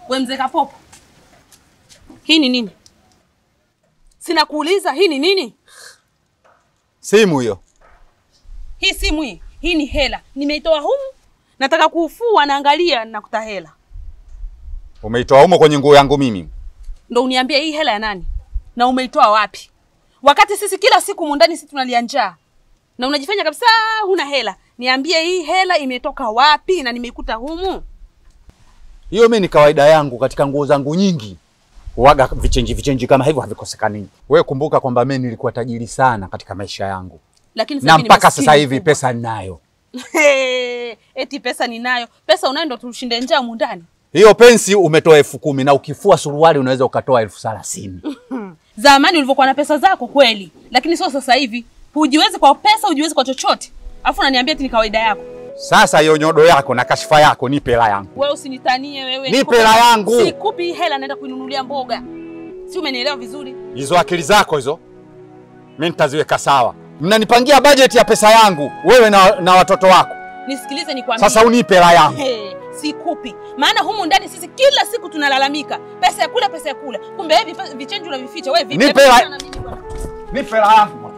We mzee Kapopo, hii ni nini? Sina kuuliza, hii ni nini? Simu hiyo. Hii simu hii, hii ni hela, nimeitoa humu, nataka kuufua, naangalia nakuta hela. Umeitoa humo kwenye nguo yangu mimi. Ndo uniambie hii hela ya nani na umeitoa wapi, wakati sisi kila siku mundani sisi tunalia njaa na unajifanya kabisa huna hela. Niambie hii hela imetoka wapi na nimeikuta humu. Hiyo mimi ni kawaida yangu katika nguo zangu nyingi. Huaga vichenji vichenji kama hivyo havikosekani. Wewe kumbuka kwamba mimi nilikuwa tajiri sana katika maisha yangu. Lakini sasa Na hivi ni mpaka maskini sasa hivi mkubwa. pesa ninayo. Eti pesa ninayo. Pesa unayo ndo tushinde njaa mundani. Hiyo pensi umetoa elfu kumi na ukifua suruali unaweza ukatoa elfu thelathini. Zamani ulivyokuwa na pesa zako kweli, lakini sio sasa hivi. Hujiwezi kwa pesa, hujiwezi kwa chochote, alafu unaniambia eti ni kawaida yako. Sasa hiyo nyodo yako na kashifa yako nipe hela yangu. Wewe usinitanie wewe. Nipe Nikupe- hela yangu. Sikupi hii hela, naenda kuinunulia mboga. Si umenielewa vizuri? Hizo akili zako hizo mimi nitaziweka sawa. Mnanipangia bajeti ya pesa yangu wewe na, na watoto wako. Nisikilize nikwambie. Sasa unipe hela yangu. Hey, sikupi. Maana humu ndani sisi kila siku tunalalamika. Pesa ya kula, pesa ya kula. Kumbe hivi pe- vichenji unavificha. Wewe vipi? Nipe Hebu hela- achana na mimi bwana. Nipe hela yangu.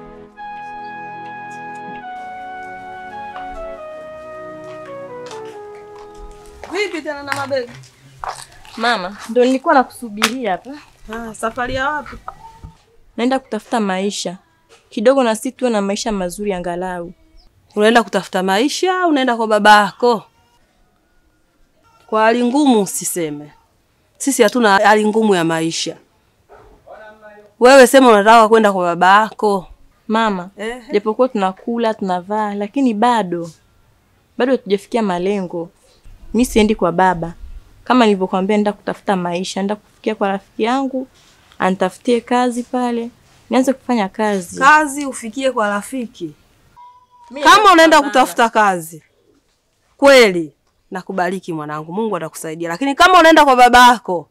Vipi tena na mabegi? Mama, ndo nilikuwa nakusubiria hapa. Ah, safari ya wapi? Naenda kutafuta maisha kidogo, na sisi tuwe na maisha mazuri angalau. Unaenda kutafuta maisha au unaenda kwa babako? Kwa hali ngumu usiseme. Sisi hatuna hali ngumu ya maisha. Wewe sema unataka kwenda kwa babako. Mama, Ehe. japokuwa tunakula tunavaa, lakini bado bado hatujafikia malengo. Mi siendi kwa baba, kama nilivyokuambia, naenda kutafuta maisha, naenda kufikia kwa rafiki yangu anitafutie kazi pale, nianze kufanya kazi. Kazi ufikie kwa rafiki. Kama unaenda kutafuta kazi kweli, nakubariki mwanangu, Mungu atakusaidia. Lakini kama unaenda kwa babako,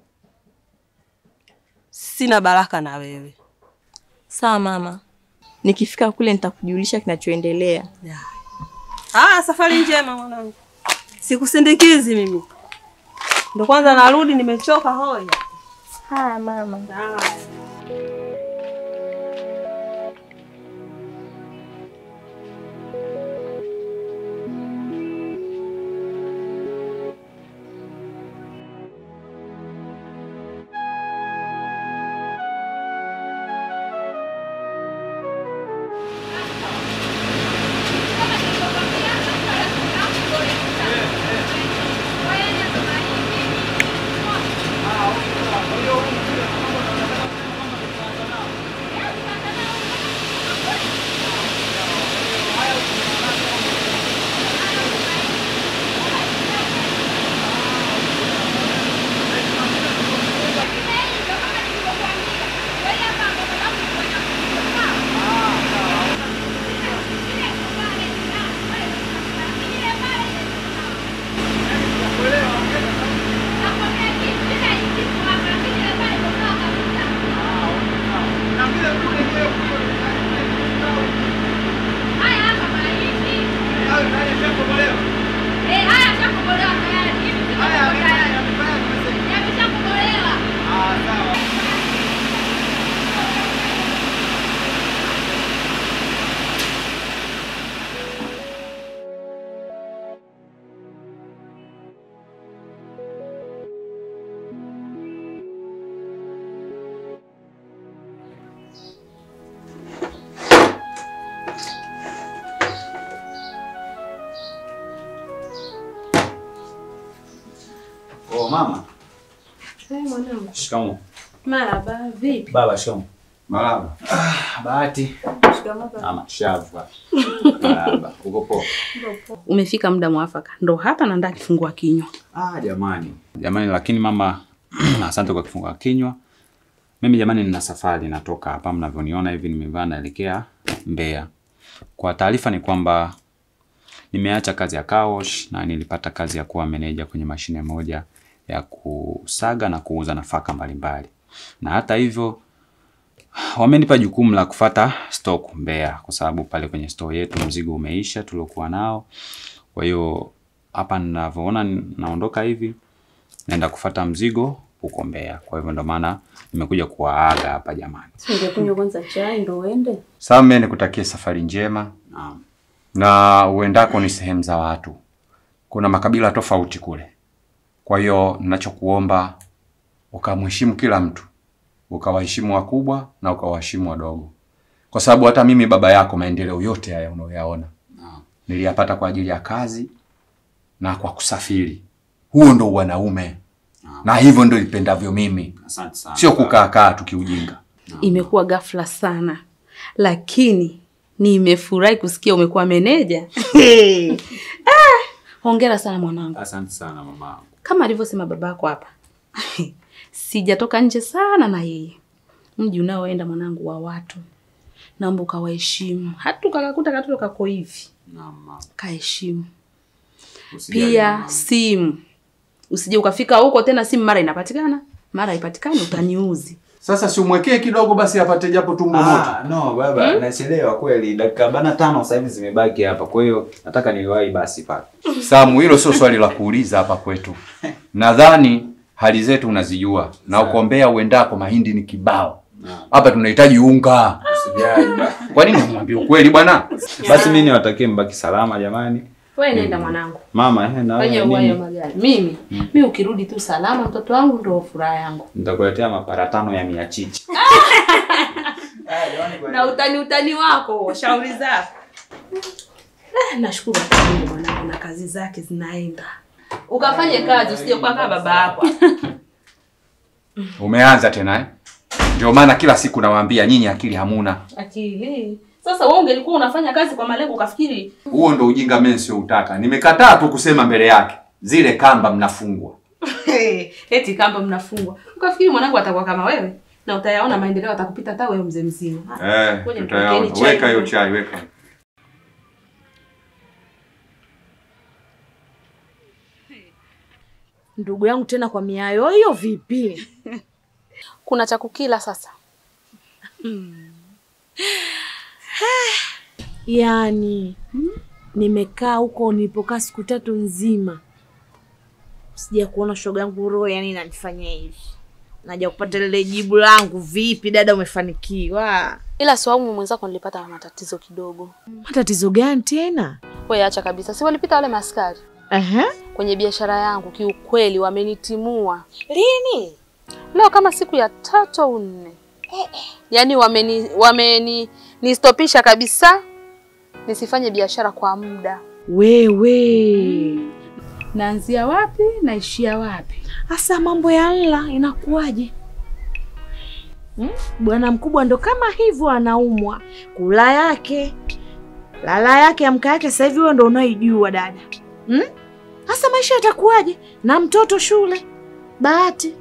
sina baraka na wewe. Sawa mama, nikifika kule nitakujulisha kinachoendelea. Ah, safari njema mwanangu. Sikusindikizi mimi. Ndo kwanza narudi nimechoka hoi. Haya mama. Oh, mama. Hey, mwanangu. Shikamoo. Maraba, vipi? Baba, shikamoo. Marahaba. Ah, Bahati. Shikamoo. Ama shavu. Marahaba. Uko poa? Umefika muda mwafaka, ndo hapa naenda kifungua kinywa. Ah, jamani. Jamani, lakini mama, asante kwa kifungua kinywa. Mimi jamani, nina safari natoka hapa, mnavyoniona hivi nimevaa naelekea Mbeya. Kwa taarifa ni kwamba nimeacha kazi ya kaosh na nilipata kazi ya kuwa meneja kwenye mashine moja ya kusaga na kuuza nafaka mbalimbali. Na hata hivyo wamenipa jukumu la kufata stock Mbeya kwa sababu pale kwenye store yetu mzigo umeisha tuliokuwa nao. Kwa hiyo hapa ninavyoona naondoka hivi naenda kufata mzigo huko Mbeya. Kwa hivyo ndo maana nimekuja kuwaaga hapa jamani. Ungekunywa kwanza chai ndo uende. Sasa mimi nikutakie safari njema Naam. na uendako ni sehemu za watu, kuna makabila tofauti kule. Kwa hiyo ninachokuomba ukamheshimu kila mtu, ukawaheshimu wakubwa na ukawaheshimu wadogo, kwa sababu hata mimi baba yako, maendeleo yote haya unayoyaona Naam. niliyapata kwa ajili ya kazi na kwa kusafiri. Huo ndo wanaume na hivyo ndo ipendavyo mimi, Asante sana. sio kukaa kaa tukiujinga. Imekuwa ghafla sana, lakini nimefurahi kusikia umekuwa meneja. Ah, hongera sana mwanangu. Asante sana mama. Kama alivyosema babako hapa, sijatoka nje sana na yeye. Mji unaoenda mwanangu wa watu, naomba ukawaheshimu. Hata ukakakuta katoto kako hivi, Naam. kaheshimu. Usijali, Pia mama. simu, usije ukafika huko tena simu mara inapatikana mara haipatikani, utaniuzi. Sasa si umwekee kidogo basi apate japo tumbo moto. Ah, no baba, nachelewa kweli. Dakika arobaini na tano sasa hivi zimebaki hapa. Kwa hiyo nataka niwahi basi pale. Samu, hilo sio swali la kuuliza hapa kwetu. Nadhani hali zetu unazijua na uko Mbeya uendako mahindi ni kibao. Hapa tunahitaji unga. Usijali baba. Kwa nini humwambia ukweli bwana? Basi mimi niwatakie mbaki salama jamani. Wewe nenda mwanangu. Mama, eh, na Fanya wewe uwayo nini? magari. Mimi, mimi ukirudi tu salama mtoto wangu ndio furaha yangu. Nitakuletea mapara tano ya mia chichi. Na utani utani wako, shauri zako. Eh, nashukuru hata Mungu mwanangu na kazi zake zinaenda. Ukafanye kazi usije kuwa kama baba yako. Umeanza tena eh? Ndio maana kila siku nawaambia nyinyi akili hamuna. Akili. Sasa wewe ungelikuwa unafanya kazi kwa malengo ukafikiri Huo ndo ujinga mimi sio utaka. Nimekataa tu kusema mbele yake. Zile kamba mnafungwa. eti kamba mnafungwa. Ukafikiri mwanangu atakuwa kama wewe na utayaona maendeleo atakupita hata wewe mzee mzima. Eh, Ngoja tutayaona. nipokeni chai. Weka hiyo chai, weka. Ndugu yangu tena kwa miayo hiyo vipi? Kuna cha kukila sasa. Yaani nimekaa huko nilipokaa siku tatu nzima, sija kuona shoga yangu roho, yani inanifanyia hivi. Naja kupata lile jibu langu, vipi dada, umefanikiwa? Ila swaumu mwenzako nilipata matatizo kidogo. Matatizo gani tena? Wewe acha kabisa. Si walipita wale maskari Aha. kwenye biashara yangu, kiukweli wamenitimua Lini? leo kama siku ya tatu au nne. Yaani wameni wameni nistopisha kabisa nisifanye biashara kwa muda. Wewe Naanzia wapi naishia wapi? hasa mambo ya nla inakuwaje? Hmm? Bwana mkubwa ndo kama hivyo anaumwa, kula yake lala yake amka yake, sasa hivi wewe ndo unaijua dada. Hmm? Hasa maisha yatakuwaje na mtoto shule? Bahati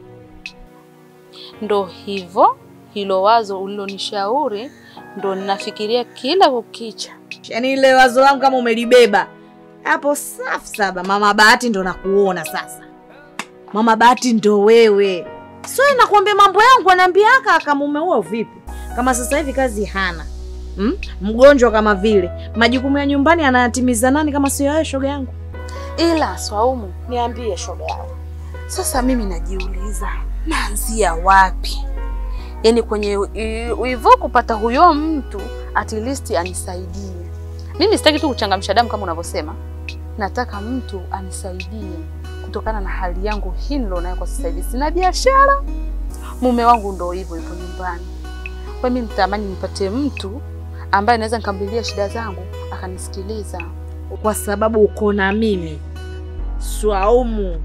Ndo hivyo, hilo wazo ulilonishauri ndo ninafikiria kila kukicha. yaani ile wazo langu kama umelibeba hapo, safi saba. Mama Bahati ndo nakuona sasa, Mama Bahati ndo wewe. Sio nakuambia mambo yangu, anaambia aka akamume huo vipi? Kama sasa hivi kazi hana hmm? mgonjwa kama vile, majukumu ya nyumbani anayatimiza nani kama sio wewe, shoga yangu? Ila Swaumu, Niambie shoga yangu. sasa mimi najiuliza naanzia wapi? Yaani kwenye hivyo kupata huyo mtu at least anisaidie. Mimi sitaki tu kuchangamsha damu kama unavyosema, nataka mtu anisaidie kutokana na hali yangu hii nilionayo kwa sasa hivi. Sina biashara, mume wangu ndo hivyo hivyo nyumbani. Kwa hiyo mimi nitamani nipate mtu ambaye naweza nikamlilia shida zangu akanisikiliza. Kwa sababu uko na mimi Swaumu.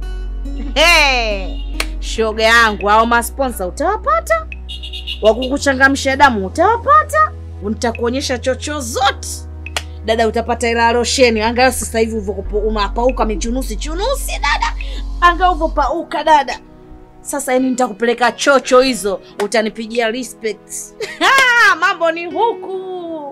Hey, shoga yangu, au masponsa utawapata, wa kukuchangamsha damu utawapata, nitakuonyesha chocho zote dada, utapata ila rosheni. Angalau sasa hivi ulivyokupo- unapauka michunusi chunusi dada, angalau ulivyopauka dada. Sasa yani nitakupeleka chocho hizo, utanipigia respect. Ha, mambo ni huku.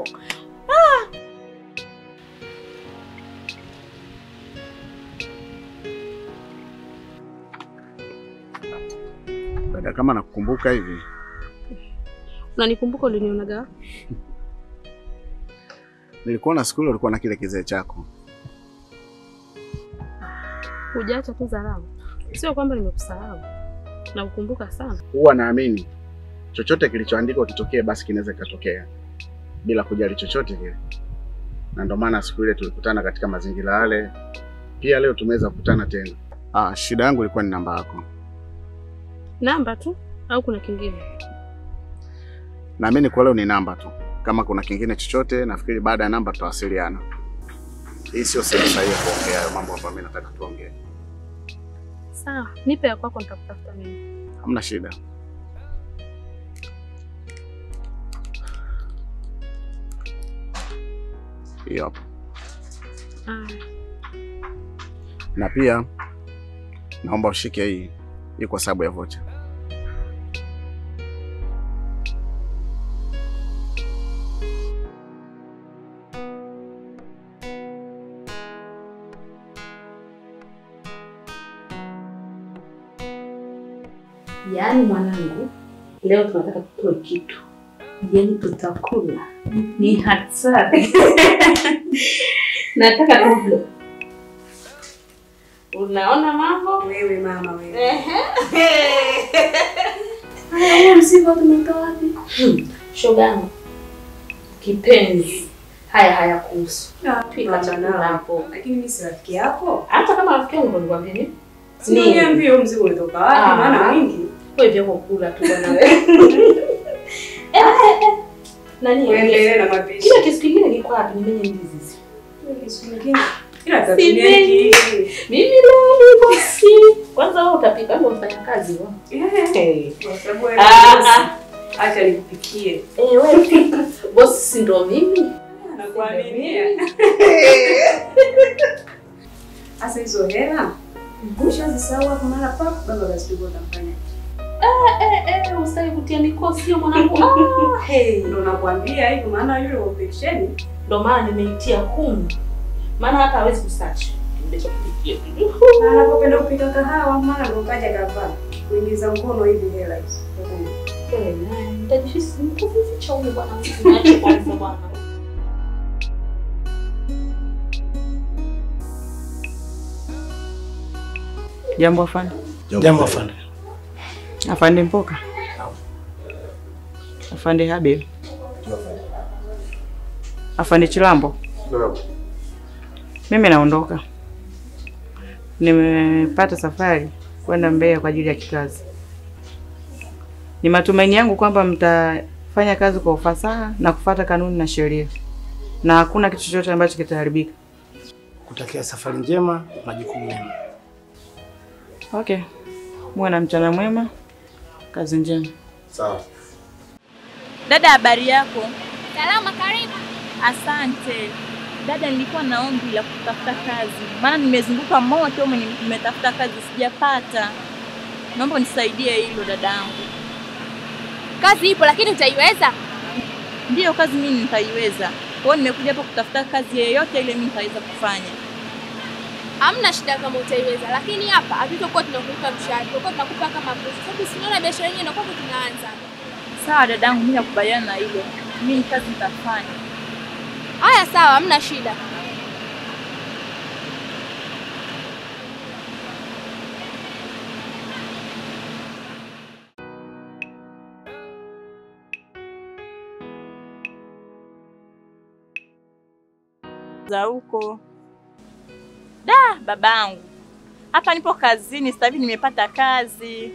Dada, kama nakukumbuka hivi, Unanikumbuka ulinionaga? nilikuona siku ile ulikuwa na kile kizee chako. Hujaacha tu dharau. Sio kwamba nimekusahau, nakukumbuka sana. Huwa naamini chochote kilichoandikwa kitokee, basi kinaweza kikatokea bila kujali chochote kile, na ndio maana siku ile tulikutana katika mazingira yale. Pia leo tumeweza kukutana tena. Ah, shida yangu ilikuwa ni namba yako. Namba tu au kuna kingine? Naamini kwa leo ni namba tu. Kama kuna kingine chochote, nafikiri baada ya namba tutawasiliana. Hii sio sehemu sahihi ya kuongea hayo mambo ambayo mimi nataka tuongee. Sawa, nipe ya kwako, nitakutafuta mimi. Hamna shida. Hiyo hapo. Ah, Na pia naomba ushike hii hii kwa sababu ya vocha. yaani mwanangu, leo tunataka tutoe kitu, yaani tutakula ni hatari. Nataka tule. Unaona mambo? Wewe mama wewe. Ehe. Haya, huo mzigo tumetoa wapi? Hmm, Shoga yangu kipenzi, haya hayakuhusu. Pika chakula hapo. Lakini mimi si rafiki yako. Hata kama rafiki yangu ndo nikwambia nini? Si niambie huo mzigo ulitoka wapi? Ah. Maana mwingi. Wewe vya kula tu bwana wewe. Eh, eh, eh. Nani? Uendelee na mapishi. Kila kitu kingine kiko wapi? Nimenye ndizi hizi. Kisu kingine. Ila Si tatumia mengi. hiki. Mimi leo ni bosi. Kwanza wewe utapika ama mfanya kazi wewe? Eh. Kwa sababu wewe Ah, bosi. ah. Acha nikupikie. Eh, wewe pika. Bosi si ndo mimi? Nakuaminia. Sasa hizo hela ushazisahau hapo mara papo, baba basi tuko utamfanya. Eh, eh, usitaki kutia mikosi hiyo mwanangu. Ah, hey. Ndio nakwambia hivyo, maana yule wa peksheni Ndo maana nimeitia humu. Maana hata hawezi kusearch. na anapopenda kupika kahawa, maana ndo kaja kavaa kuingiza mkono hivi hela hizo. Eh, naye, nitajifisi nikuficha huyu bwana. Niache kwanza bwana. Jambo afande. Jambo afande. Afande Mpoka. Afande Habil. Afande Chilambo. Mimi naondoka. Nimepata safari kwenda Mbeya kwa ajili ya kikazi. Ni matumaini yangu kwamba mtafanya kazi kwa ufasaha na kufuata kanuni na sheria, na hakuna kitu chochote ambacho kitaharibika. Kutakia safari njema, majukumu mema. Okay, muwe na mchana mwema, kazi njema. Sawa. Dada, habari yako? Salama, karibu. Asante dada, nilikuwa na ombi la kutafuta kazi, maana nimezunguka mote huko, nime- nimetafuta kazi sijapata. Naomba unisaidie hilo dadangu. Kazi ipo lakini utaiweza? Ndiyo, kazi mimi nitaiweza. Kwa hiyo nimekuja hapa kutafuta kazi yeyote ile mimi nitaweza kufanya. Hamna shida kama utaiweza, lakini hapa hatutokuwa tunakulipa mshahara, tutakuwa tunakupa kama pesa. Sababu sinaona biashara yenyewe inakuwa tunaanza. Sawa dadangu, mimi nakubaliana na hilo. Mimi kazi nitafanya. Haya, sawa, hamna shida. za huko. Da, babangu, hapa nipo kazini sasa hivi, nimepata kazi,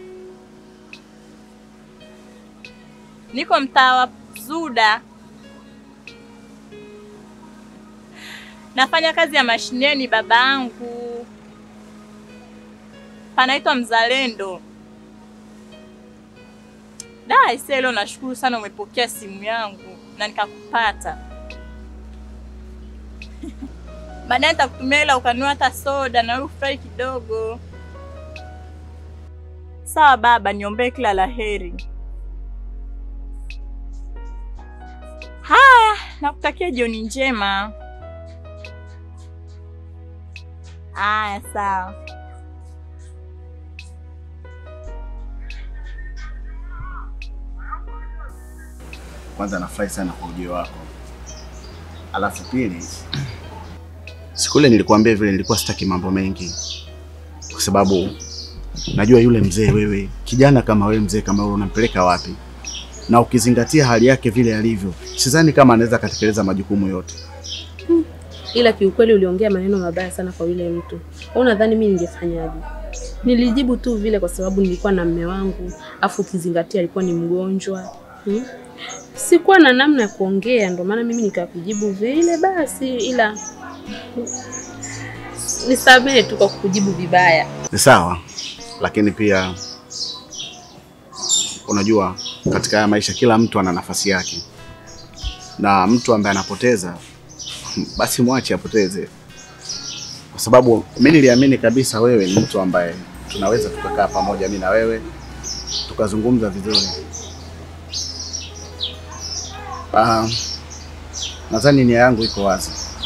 niko mtaa wa Zuda, nafanya kazi ya mashineni babangu, panaitwa Mzalendo. Da, ise leo nashukuru sana umepokea simu yangu na nikakupata. Baadaye nitakutumia hela ukanunua hata soda na wewe ufurahi kidogo. Sawa baba, niombee kila la heri. Haya, nakutakia jioni njema. Haya, sawa. Kwanza nafurahi sana kwa ujio wako, alafu pili, siku ile nilikuambia vile nilikuwa sitaki mambo mengi, kwa sababu najua yule mzee, wewe kijana kama wewe, mzee kama wewe, unampeleka wapi? Na ukizingatia hali yake vile alivyo, sidhani kama anaweza akatekeleza majukumu yote. ila kiukweli uliongea maneno mabaya sana kwa yule mtu. Wewe unadhani mimi ningefanyaje? Nilijibu tu vile kwa sababu nilikuwa na mme wangu, afu ukizingatia alikuwa ni mgonjwa hmm? Sikuwa na namna ya kuongea, ndio maana mimi nikakujibu vile basi, ila nisamehe tu kwa kukujibu vibaya. Ni sawa, lakini pia unajua, katika haya maisha kila mtu ana nafasi yake, na mtu ambaye anapoteza basi mwache apoteze, kwa sababu mi niliamini kabisa wewe ni mtu ambaye tunaweza tukakaa pamoja, mi na wewe tukazungumza vizuri. Ah, nadhani nia yangu iko wazi,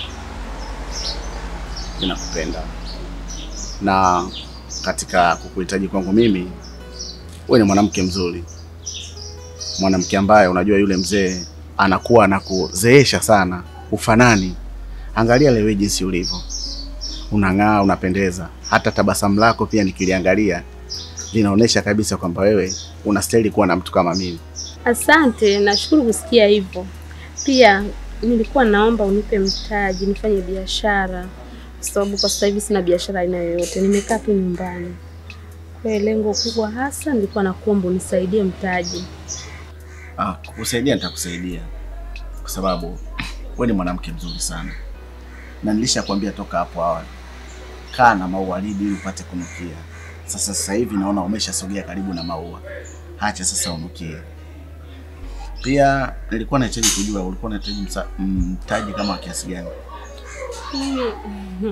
ninakupenda na katika kukuhitaji kwangu mimi, wewe ni mwanamke mzuri, mwanamke ambaye unajua yule mzee anakuwa anakuzeesha sana, ufanani. Angalia leo jinsi ulivyo, unang'aa, unapendeza. Hata tabasamu lako pia nikiliangalia linaonyesha kabisa kwamba wewe unastahili kuwa na mtu kama mimi. Asante, nashukuru kusikia hivyo. Pia nilikuwa naomba unipe mtaji nifanye biashara, kwa sababu kwa sasa hivi sina biashara aina yoyote, nimekaa tu nyumbani. Kwa hiyo lengo kubwa hasa nilikuwa nakuomba unisaidie mtaji. Ah, kukusaidia nitakusaidia kwa sababu wewe ni mwanamke mzuri sana, na nilishakwambia toka hapo awali, kaa na maua lidi ili upate kunukia. Sasa sasa hivi naona umeshasogea karibu na maua, hacha sasa unukie. Pia nilikuwa nahitaji kujua ulikuwa unahitaji msa- mtaji kama wa kiasi gani? Mimi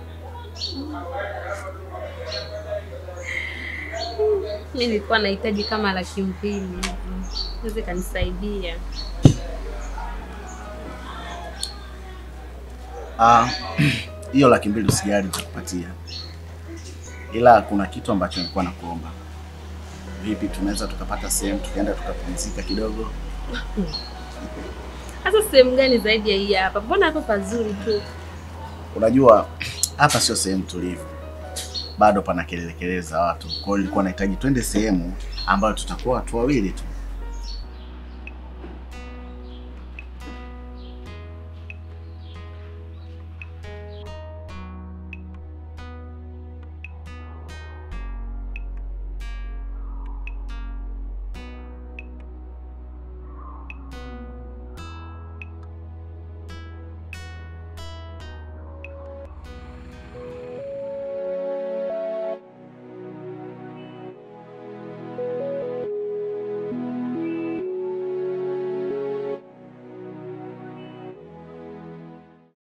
mimi nilikuwa nahitaji kama laki mbili hivi, naweza kanisaidia. Ah, hiyo laki mbili usijali, nitakupatia, ila kuna kitu ambacho nilikuwa nakuomba. Vipi, tunaweza tukapata sehemu tukaenda tukapumzika kidogo? Hasa sehemu gani zaidi ya hii hapa? Mbona hapa pazuri tu. Unajua hapa sio sehemu tulivu, bado pana kelele kelele za watu. Kwa hiyo nilikuwa nahitaji twende sehemu ambayo tutakuwa watu wawili tu,